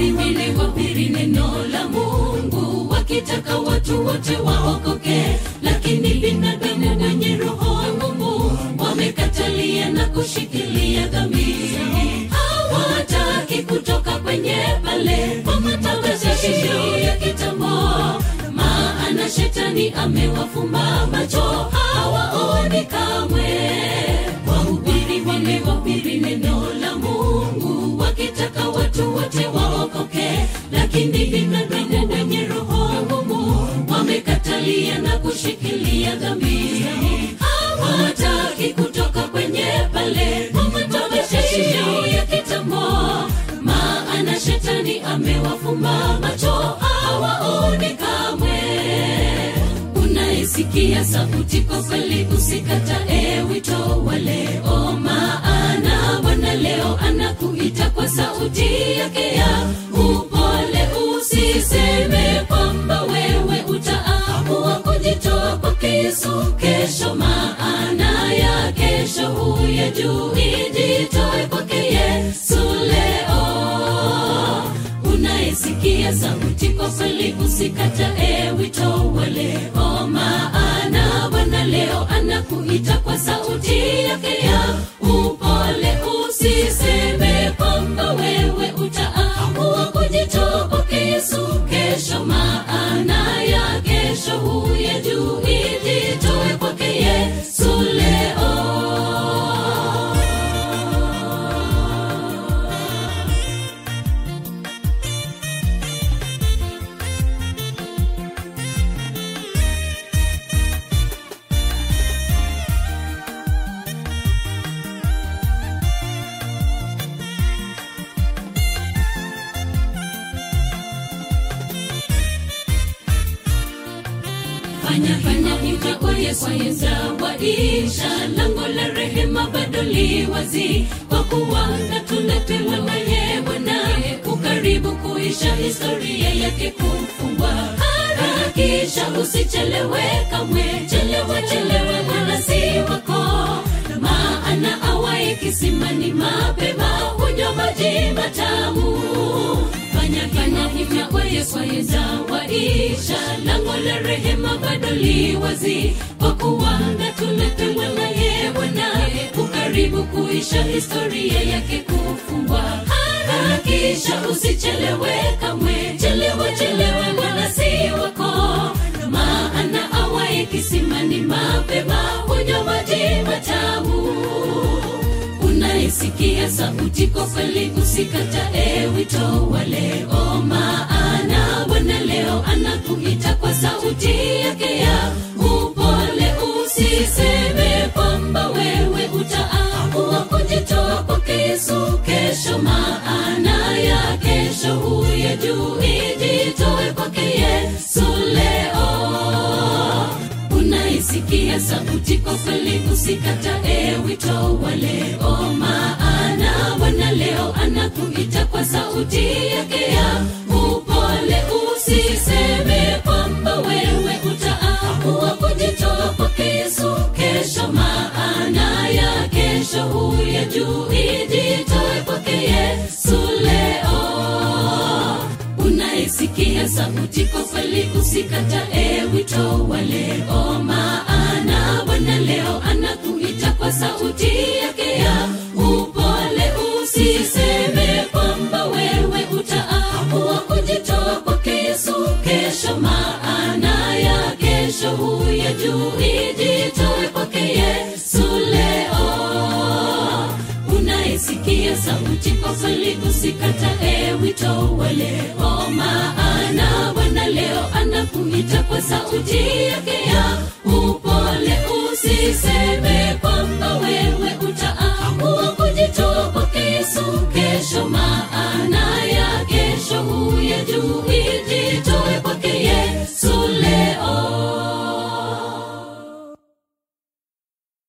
wahubiri wahubiri neno la mungu wakitaka watu wote waokoke lakini binadamu wenye roho ngumu wamekatalia na kushikilia dhambi hawataki kutoka kwenye pale kwa matangazo ya kitambo maana shetani amewafumba macho hawaoni kamwe wahubiri wamewahubiri neno la mungu wakitaka watu wote waokoke lakini binadamu wenye roho ngumu wamekatalia na kushikilia dhambi hawataki kutoka kwenye pale kwa matangazo ya kitambo maana shetani amewafumba macho hawaoni kamwe unaisikia sauti kwa kweli usikatae wito wa leo maana bwana leo anakuita kwa sauti yake ya upole usiseme kwamba wewe utaamua kujitoa kwake yesu kesho maana ya kesho huyajui jitoe kwake yesu leo unaisikia sauti kwa kweli usikatae wito wa leo maana bwana leo anakuita kwa sauti yake ya upole usiseme kwamba wewe utaamua kujitoa kwake yesu kesho maana ya kesho huyajui jitoe kwake yesu leo fanya fanya hivyo kwa Yesu yezawaisha lango la rehema bado li wazi kwa kuwa na tuletewa naye Bwana ukaribu kuisha historia yake kufungwa harakisha usichelewe kamwe chelewa chelewa Bwana si wako maana awaye kisimani mapema hunywa maji matamu fanya fanya hivyo kwa Yesu yezawaisha lango la rehema bado li wazi kwa kuwa na tuletewa naye Bwana ukaribu kuisha historia yake kufungwa harakisha usichelewe kamwe chelewa chelewa Bwana si wako maana awaye kisimani mapema hunywa maji matamu unaisikia sauti kwa kweli usikatae wito wa leo maana bwana leo anakuita kwa sauti yake ya upole usiseme kwamba wewe utaamua kujitoa kwake yesu kesho maana ya kesho huyajui jitoe kwake yesu leo unaisikia sauti kwa kweli usikatae wito wa leo maana bwana leo anakuita kwa sauti yake ya upole usiseme kwamba wewe utaamua kujitoa kwake yesu kesho maana ya kesho huyajui jitoe kwake yesu leo unaisikia sauti kwa kweli usikatae wito wa leo maana bwana leo anakuita kwa sauti yake ya upole usiseme kwamba wewe utaamua kujitoa kwake yesu kesho maana ya kesho huyajui jitoe kwake yesu leo unaisikia sauti kwa kweli usikatae wito wa leo maana bwana leo anakuita kwa sauti yake ya upole usiseme